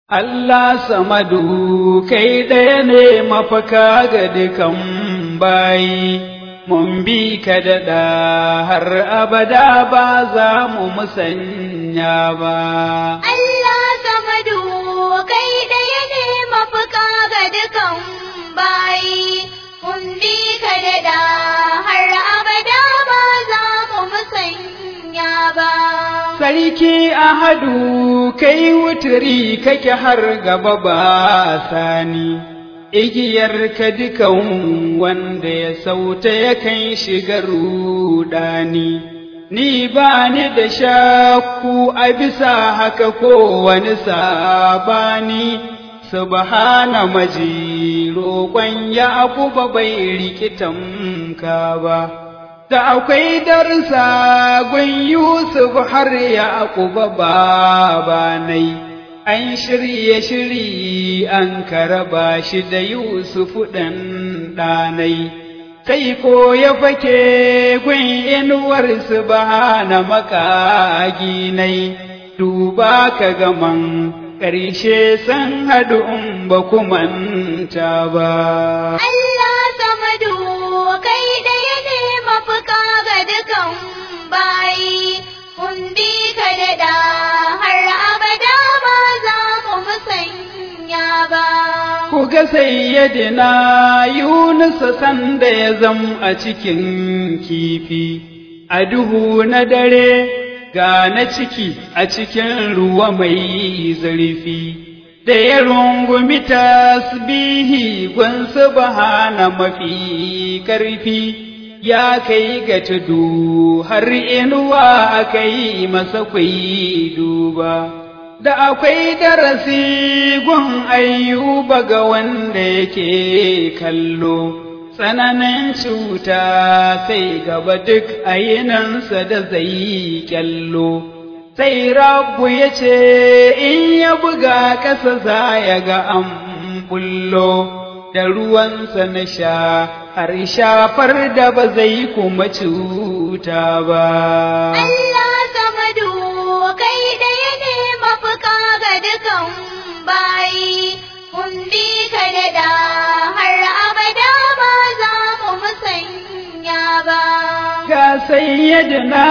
Allah samadu kai ɗaya ne mafaka ga dukan bayi, mun bi ka daɗa har abada ba za mu musanya ba. Allah samadu kai ɗaya ne mafaka ga dukan bayi, mun bi ka daɗa har abada ba za mu musanya ba. Sarki Ahadu kai wuturi kake har gaba ba sani, igiyar ka dukan wanda ya sauta ya kan shiga rudani. Ni ba ni da shakku a bisa haka ko wani sabani, subhana maji roƙon ya ba bai rikitan ka ba. da akwai darsa gun Yusuf har ya akuba babanai, an shirye shiri an karaba shi da Yusuf ɗan ɗanai, sai ko ya fake gun inuwar su na makaginai, duba ka gaman ƙarshe san haɗu in ba kumanta ba. Allah samadu kai ɗaya ne mafuka ga dukan bayi, mun bi ka daɗa har abada ba za mu musanya ba. Ku ga sayyadina Yunus sanda ya zam a cikin kifi, a duhu na dare ga na ciki a cikin ruwa mai zurfi. Da ya rungumi tasbihi gwan subhana mafi ƙarfi, ya kai ga tudu har inuwa aka yi masa kwai duba. Da akwai darasi gun ayyuba ga wanda yake kallo, tsananin cuta sai gaba duk ayinansa da zai kyallo. Sai rabu ya ce in ya buga ƙasa za ya ga an bullo, da ruwansa na sha har shafar da ba zai kuma cuta ba. Allah samadu kai ɗaya ne mafuka ga dukan bayi, mun bi ka daɗa har abada ba za mu musanya ba. Ga sayyadina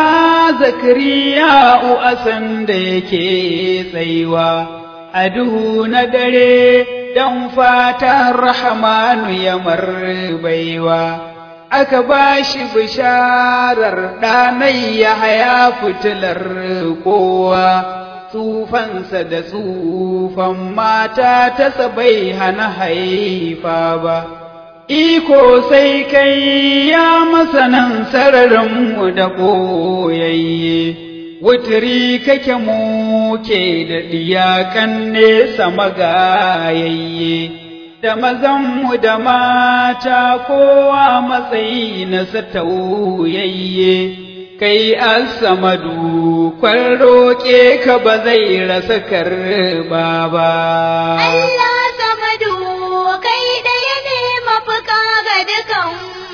zakariya uasan da yake tsaiwa a duhu na dare don fatan rahmanu ya marbaiwa. Aka ba shi bisharar ɗanai ya haya fitilar kowa, tsufansa da tsufan mata ta sabai hana haifa ba. Iko sai kai ya masanan sararinmu da ɓoyayye, wuturi kake muke da ɗiyakan nesa magayayye, da mazanmu da mata kowa matsayi na tauyayye. Kai asamadu kwan roƙe ka ba zai rasa karba ba. Allah samadu kai ɗaya ne mafuka ga dukan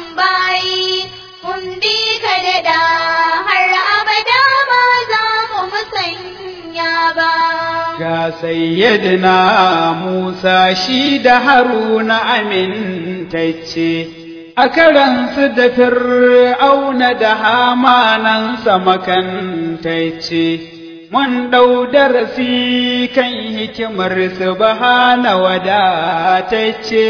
bayi, mun bi ka daɗa har abada ba za mu musanya ba. Ga sayyidina Musa shi da Haruna amintacce, a karansu da fir'auna da hamanansa makantacce. mun ɗau darasi kan hikimar subhana wadatacce,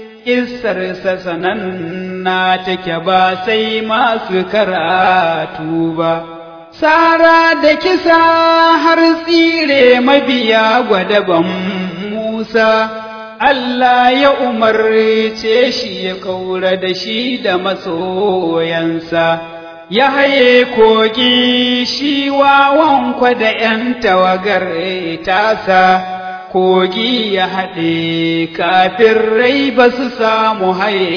Isarsa sananna take ba sai masu karatu ba. Sara da kisa har tsire mabiya gwadaban Musa, Allah ya umarce shi ya kaura da shi da masoyansa. ya haye kogi shi wawan da ’yan tawagar tasa, kogi ya haɗe kafin rai ba su samu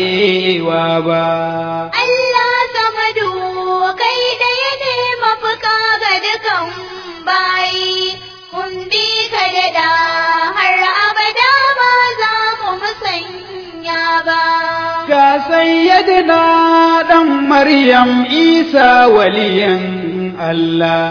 hayewa ba. Allah samadu kai ɗaya ne mafuka ga dukan bayi, mun bi ka daɗa har abada ba za mu musanya ba. Ga sayyadina ɗan Maryam Isa waliyan Allah,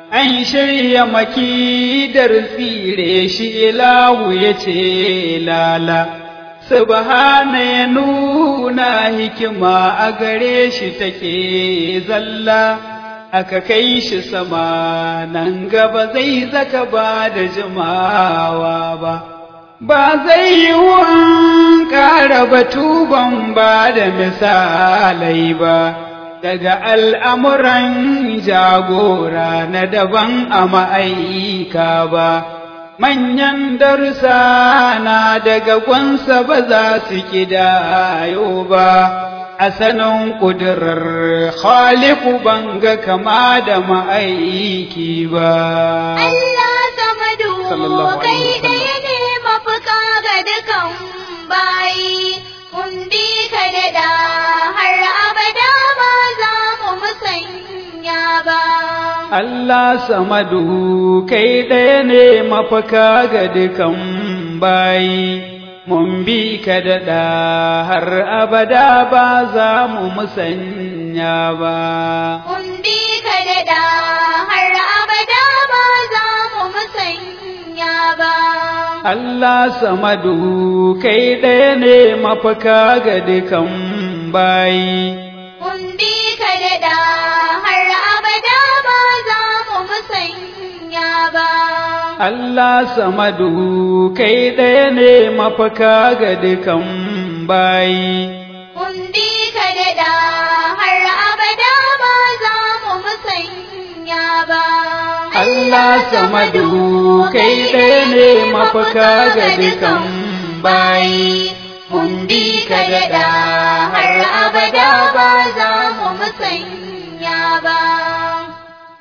an shirya makidar tsire shi ilahu ya ce lala subhana ya nuna hikima a gare shi take zalla aka kai shi sama nan gaba zai zaka ba da jimawa ba ba zai yi wun ƙara batu ban ba da misalai ba daga al'amuran jagora na daban a ma'aika ba manyan darussa na daga gwansa ba za su kidayo ba a sanin ƙudurar khaliku banga kama da ma'aiki ba. Allah samadu Sallallahu kai alaihi wasallam. ɗaya ne mafuka ga dukan bayi, mun bi ka daɗa har abada ba za mu musanya ba. Allah samadu kai ɗaya ne mafaka ga dukan bayi, mun bi ka daɗa har abada ba za mu musanya ba. Mun bi ka daɗa har abada ba za mu musanya ba. Allah samadu kai ɗaya ne mafaka ga dukan bayi. Mun bi ka daɗa har abada ba za mu musanya ba. Allah samadu kai ɗaya ne mafaka ga dukan bayi. Mun bi ka daɗa har abada ba za mu musanya ba. Allah samadu kai ɗaya ne mafaka ga dukan bayi. Mun bi ka daɗa har abada ba za mu musanya ba.